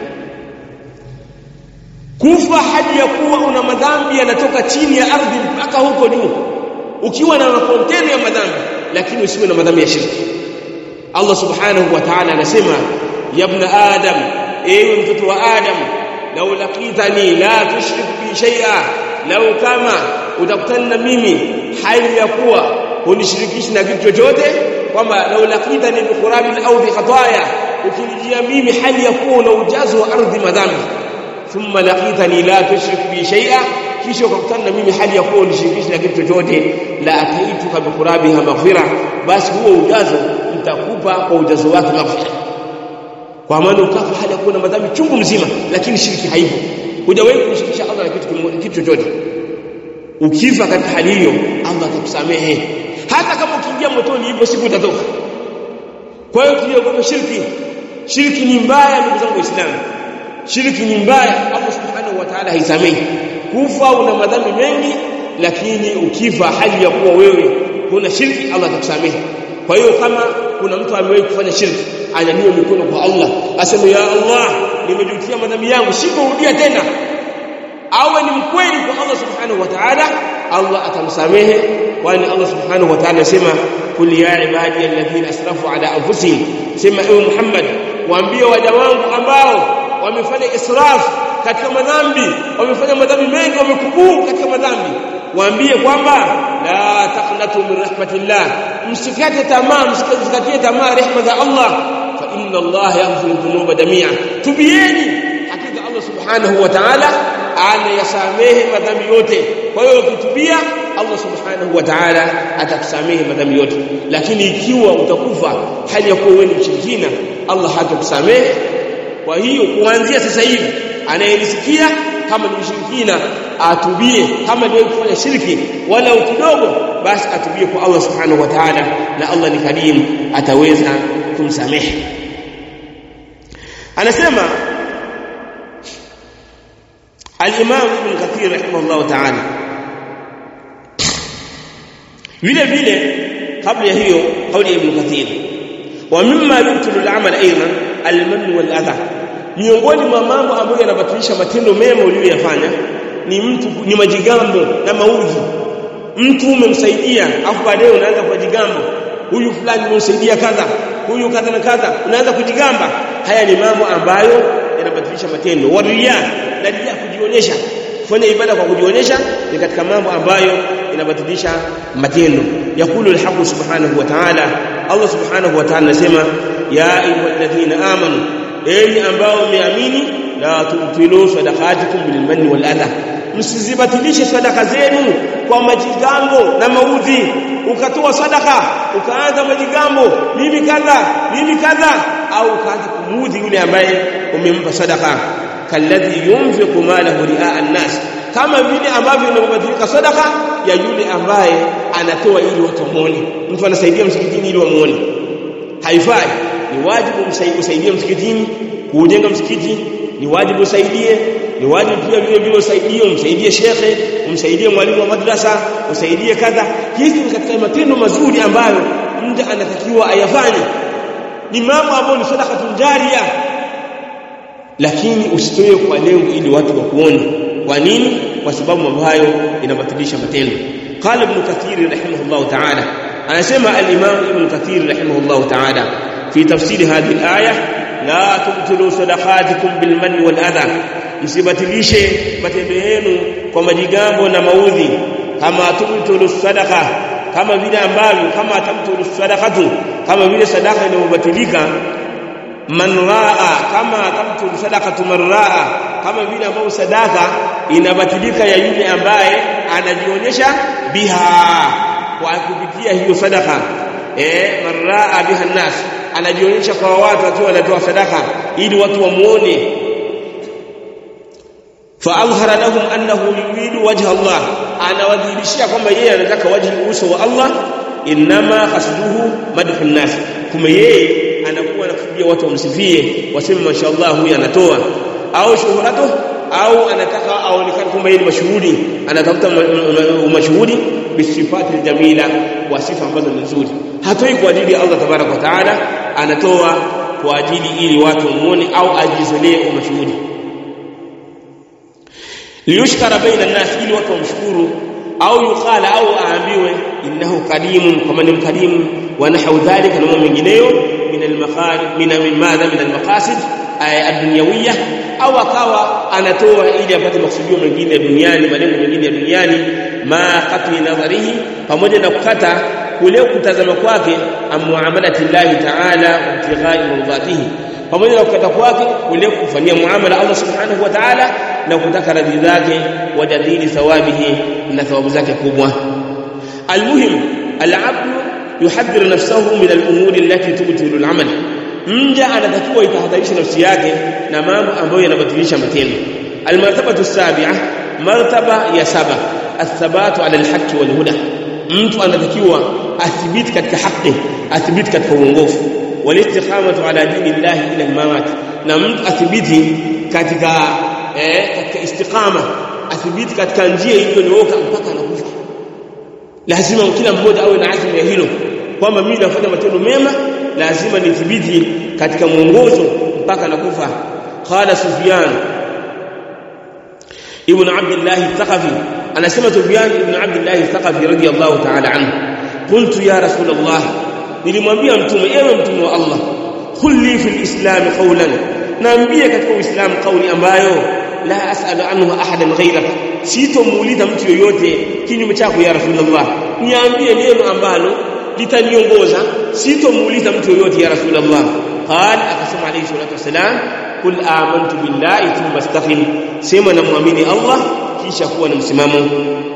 kufa hadi ya kuwa una madhambi yanatoka chini ya ardhi mpaka huko juu ukiwa na makontena ya madhambi lakini usiwe na madhambi ya shirki Allah subhanahu wa ta'ala anasema ya ibn adam ewe mtoto wa adam law laqitani la tushrik bi shay'a law kama utakutana na mimi hali ya kuwa hunishirikishi na kitu chochote kwamba law laqitani bi qurabil au bi khataya ukinijia mimi hali ya kuwa una ujazo wa ardhi madhambi thumma laqitani la tushrik bi shay'a kisha ukakutana na mimi hali ya kuwa unishirikishi na kitu chochote la ataituka bi qurabiha maghfira basi huo ujazo nitakupa kwa ujazo wake maghfira kwa maana ukafa hali ya kuwa na madhambi chungu mzima lakini shiriki haipo hujawahi kumshirikisha Allah na kitu kitu chochote ukifa katika hali hiyo Allah atakusamehe hata kama ukiingia motoni hivyo siku utatoka kwa hiyo tuliogopa shirki shirki ni mbaya ndugu zangu waislamu shirki ni mbaya Allah subhanahu wa ta'ala haisamehi kufa una madhambi mengi lakini ukifa hali ya kuwa wewe kuna shirki Allah atakusamehe kwa hiyo kama kuna mtu amewahi kufanya shirki anyanyue mikono kwa Allah aseme ya Allah nimejutia madhambi yangu sikurudia tena awe ni mkweli kwa Allah subhanahu wa ta'ala Allah atamsamehe kwani Allah subhanahu wa ta'ala anasema kul ya ibadi alladhina asrafu ala anfusihim sema ewe Muhammad waambie waja wangu ambao wamefanya israf katika madhambi wamefanya madhambi mengi wamekubuu katika madhambi waambie kwamba la taqnatu min rahmatillah msikate tamaa msikatie tamaa rehema za Allah fa inna Allah yaghfiru dhunuba jamia tubieni hakika Allah subhanahu wa ta'ala anayasamehe madhambi yote kwa hiyo ukitubia Allah subhanahu wa ta'ala atakusamehe madhambi yote lakini ikiwa utakufa hali ya kuwa wewe ni mshirikina Allah hatakusamehe kwa hiyo kuanzia sasa hivi anayenisikia kama ni mshirikina atubie kama ndio kufanya shirki wala kidogo basi atubie kwa Allah subhanahu wa ta'ala na Allah ni karim ataweza kumsamehe anasema al-Imam Ibn Kathir rahimahullah ta'ala vile vile kabla ya hiyo kauli ya Ibn Kathir wa mimma yubtilu al-amal aidan al-mann wal adha miongoni mwa mambo ambayo yanabatilisha matendo mema uliyoyafanya ni mtu ni majigambo na maudhi mtu umemsaidia afu baadaye unaanza kujigambo huyu fulani umemsaidia kadha huyu kadha na kadha unaanza kujigamba haya ni mambo ambayo yanabatilisha matendo waria na ria kujionyesha kufanya ibada kwa kujionyesha ni katika mambo ambayo yanabatilisha matendo yakulu alhaq subhanahu wa ta'ala Allah subhanahu wa ta'ala anasema ya ayyuhalladhina amanu enyi ambao mmeamini la tubtilu sadaqatikum bil manni wal adha msizibatilishe sadaka zenu kwa majigambo na maudhi ukatoa sadaka ukaanza majigambo mimi kadha mimi kadha au ukaanza kumuudhi yule ambaye umempa sadaka kalladhi yunfiqu malahu ri'a an-nas kama vile ambavyo inabadilika sadaka ya yule ambaye anatoa ili watu wamuone mtu anasaidia msikitini ili wamuone haifai ni wajibu usaidie msikitini kujenga msikiti ni wajibu usaidie ni wajibu pia vile vile usaidie umsaidie shekhe umsaidie mwalimu wa madrasa usaidie kadha hizi ni katika matendo mazuri ambayo mtu anatakiwa ayafanye ni mambo ambayo ni sadaka tunjaria lakini usitoe kwa lengo ili watu wakuone kwa nini kwa sababu mambo hayo inabatilisha matendo qala ibn kathir rahimahullah ta'ala anasema al-imam ibn kathir rahimahullah ta'ala fi tafsir hadhihi al-aya la tubtilu sadaqatikum bil manni wal adha msibatilishe matendo yenu kwa majigambo na maudhi kama tubtilu sadaqa kama vile ambavyo kama tabtilu sadaqatu kama vile sadaka inayobatilika man raa kama tabtilu sadaqatu man raa kama vile ambavyo sadaka inabatilika ya yule ambaye anajionyesha biha kwa kupitia hiyo sadaka eh man raa biha nas anajionyesha kwa watu akiwa anatoa sadaka ili watu wamuone فاظهر لهم انه يريد وجه الله انا wadhihirishia kwamba yeye anataka wajhi uso wa Allah inma qasduhu madhu nas kuma yeye anakuwa anakusudia watu wamsifie waseme mashaallah huyu anatoa au shuhuratu au anataka aonekane kwamba yeye ni mashuhuri anatafuta mashuhuri bisifati jamila wa sifa ambazo ni nzuri hatoi kwa ajili ya Allah tabarak wa taala anatoa kwa ajili ili watu wamuone au ajizolee mashuhuri liyushkara baina nas ili watu wamshukuru au yuqala au aambiwe innahu karimun kama ni mkarimu wa nahau dhalika na mambo mengineyo min al-makharij min min madha min al-maqasid ad-dunyawiyya au akawa anatoa ili apate maksudio mengine duniani malengo mengine ya duniani ma qatli nadharihi pamoja na kukata kule kutazama kwake amuamalati llahi ta'ala wa ibtighai mardatihi pamoja na kukata kwake kule kufanyia muamala Allah subhanahu wa ta'ala na kutaka radhi zake wajadili thawabihi na thawabu zake kubwa almuhim alabd yuhadhir nafsahu min alumuri allati tubtilu alamal mja anatakiwa itahadharisha nafsi yake na mambo ambayo yanabatilisha matendo almartabatu sabi'a martaba ya saba athabatu ala alhaqi walhuda mtu anatakiwa athibiti katika haki athibiti katika uongofu walistiqamatu ala dini llahi ila almamat na mtu athibiti katika eh, katika istiqama athibiti katika njia iliyonyooka mpaka anakufa lazima kila mmoja awe na azma ya hilo kwamba mimi nafanya matendo mema lazima nithibiti katika mwongozo mpaka nakufa qala sufyan ibn abdullah al-thaqafi anasema sufyan ibn abdullah al-thaqafi radiyallahu ta'ala anhu qultu ya rasul allah nilimwambia mtume ewe mtume wa allah kulli fil islam qawlan naambie katika uislamu kauli ambayo la as'alu anhu ahadan ghayraka sitomuuliza mtu yoyote kinyume chako ya rasulullah niambie neno ambalo litaniongoza sitomuuliza mtu yoyote ya rasulullah qal akasema alayhi salatu wasalam kul amantu billahi thumma istaqim sema namwamini allah kisha kuwa na msimamo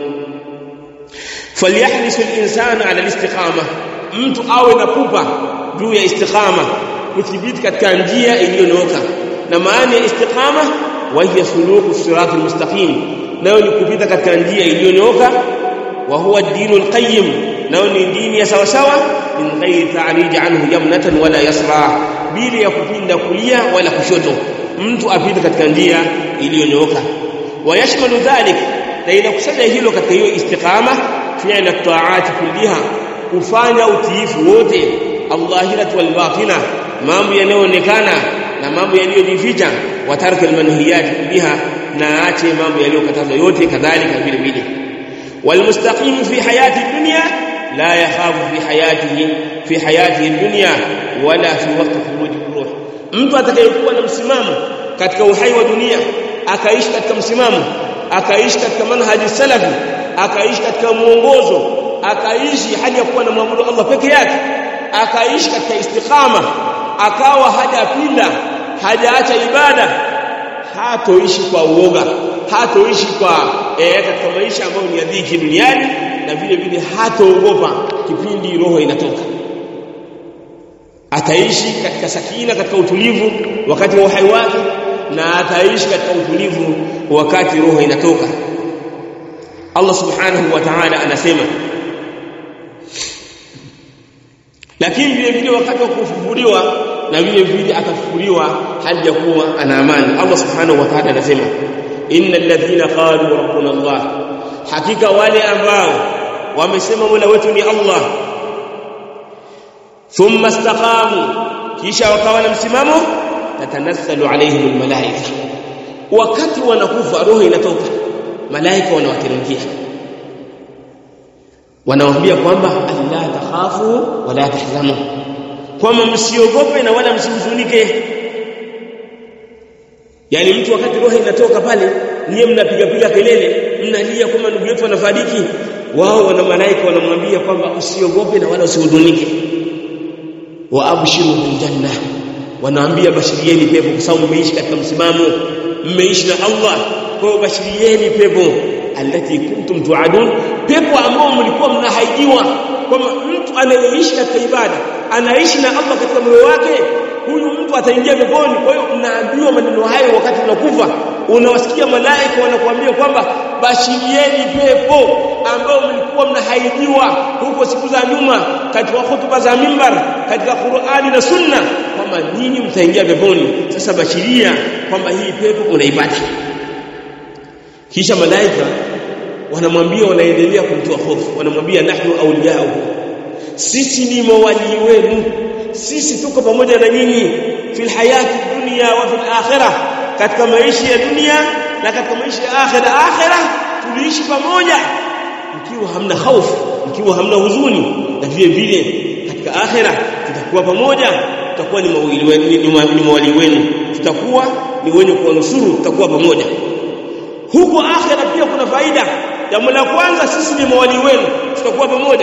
falyahris al-insanu ala al-istiqama mtu awe na pupa juu ya istiqama kuthibiti katika njia iliyonyooka na maana ya istiqama wa hiya suluku sirat almustaqim nayo ni kupita katika njia iliyonyooka wa huwa ad-dinul qayyim nayo ni dini ya sawa sawa min ghairi ta'rij anhu yamnatan wala yasra bila ya kupinda kulia wala kushoto mtu apite katika njia iliyonyooka ويشمل ذلك na inakusanya hilo katika hiyo istiqama fi'la ta'ati kulliha kufanya utiifu wote allahiratu wal batina mambo yanayoonekana na mambo yaliyojificha wa tarka al manhiyat kulliha na ache mambo yaliyokatazwa yote kadhalika vile vile wal mustaqim fi hayati dunya la yakhafu fi hayatihi fi hayatihi dunya wala fi waqti khuruj ruh mtu atakayekuwa na msimamo katika uhai wa dunia akaishi katika msimamo akaishi katika manhaji salafi akaishi katika muongozo akaishi hali ya kuwa na muabudu Allah peke yake akaishi katika istiqama akawa hajapinda hajaacha ibada hatoishi kwa uoga hatoishi kwa eh, katika maisha ambayo ni ya dhiki duniani na vile vile hatoogopa kipindi roho inatoka ataishi katika sakina katika utulivu wakati wa uhai wake na ataishi katika utulivu wakati roho inatoka Allah subhanahu wa ta'ala anasema lakini vile vile wakati wa kufufuliwa na vile vile atafufuliwa hali ya kuwa ana amani Allah subhanahu wa ta'ala anasema innal ladhina qalu rabbuna Allah hakika wale ambao wamesema mola wetu ni Allah thumma istaqamu kisha wakawa na msimamo tatanassalu alaihim almalaika wakati wanakufa roho inatoka malaika wanawateremkia wanawaambia kwamba alla takhafu wala tahzanu kwamba msiogope na wala msihuzunike yani mtu wakati roho inatoka pale niye mnapiga piga kelele mnalia kwamba ndugu yetu anafariki wao wana malaika wanamwambia kwamba usiogope na wala usihuzunike wa abshiru bil janna wanaambia bashirieni pepo kwa sababu mmeishi katika msimamo mmeishi na Allah kwa hiyo bashirieni pepo alati kuntum tuadun pepo ambao mlikuwa mnahaidiwa kwamba mtu anayeishi katika ibada anaishi na Allah katika moyo wake huyu mtu ataingia peponi kwa hiyo mnaambiwa maneno hayo wakati unakufa unawasikia malaika wanakuambia kwamba bashirieni pepo ambao mlikuwa mnahaidiwa huko siku za nyuma katika hutuba za mimbar katika Qur'ani na Sunna kwamba nyinyi mtaingia peponi sasa bashiria kwamba hii pepo unaipata kisha malaika wanamwambia wanaendelea kumtoa hofu wanamwambia nahnu awliyao sisi ni mawali wenu sisi tuko pamoja na nyinyi fil hayati dunya wa fil akhirah katika maisha ya dunia na katika maisha ya akhirah akhirah tuliishi pamoja mkiwa hamna hofu mkiwa hamna huzuni na vile vile katika akhirah tutakuwa pamoja tutakuwa ni mawili wenu ni mawali wenu tutakuwa ni wenye kuwanusuru tutakuwa pamoja huko akhira pia kuna faida jambo la kwanza sisi ni mawali wenu tutakuwa pamoja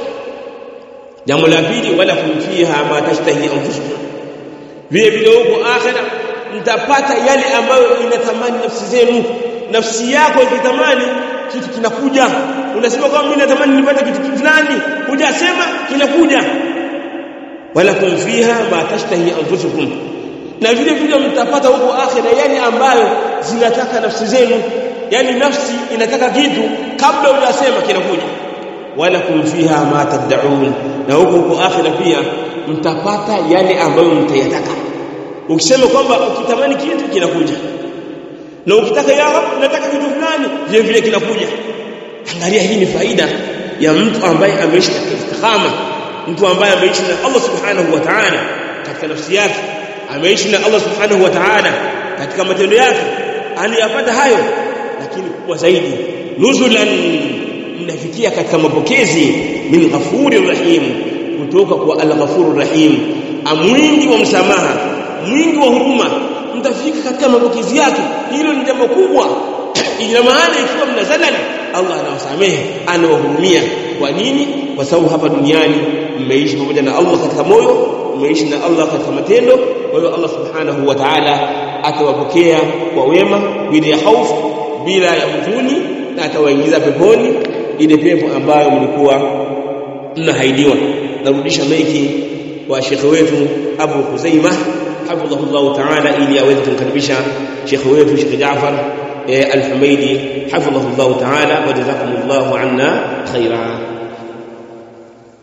jambo la pili wala kumfiha ma tashtahi anfusukum vile vile huko akhira mtapata yale ambayo inatamani nafsi zenu nafsi yako ikitamani kitu kinakuja unasema kwamba mimi natamani nipate kitu fulani hujasema kinakuja wala kumfiha ma tashtahi anfusukum na vile vile mtapata huko akhira yale ambayo zinataka nafsi zenu yani nafsi inataka kitu kabla hujasema kinakuja wala kumfiha ma tad'un na huko huko akhira pia mtapata yale ambayo mtayataka ukisema kwamba ukitamani kitu kinakuja na ukitaka ya rab nataka kitu fulani vile vile kinakuja angalia hii ni faida ya mtu ambaye ameishi katika istikhama mtu ambaye ameishi na Allah subhanahu wa ta'ala katika nafsi yake ameishi na Allah subhanahu wa ta'ala katika matendo yake aliyapata hayo lakini kubwa zaidi nuzulan mnafikia katika mapokezi min ghafuri rahim kutoka kwa al-ghafur rahim amwingi wa msamaha mwingi wa huruma mtafika katika mapokezi yake hilo ni jambo kubwa ina maana ikiwa mnazalali Allah anawasamehe anawahurumia kwa nini kwa sababu hapa duniani mmeishi pamoja na Allah katika moyo mmeishi na Allah katika matendo kwa hiyo Allah subhanahu wa ta'ala atawapokea kwa wema bila ya hofu bila ya huzuni na atawaingiza peponi ile pepo ambayo mlikuwa mnahaidiwa narudisha maiki kwa shekhe wetu Abu Khuzaima hafidhahullahu ta'ala ili aweze kumkaribisha shekhe wetu Sheikh Jaafar Al-Humaidi hafidhahullahu ta'ala wa jazakumullahu anna khaira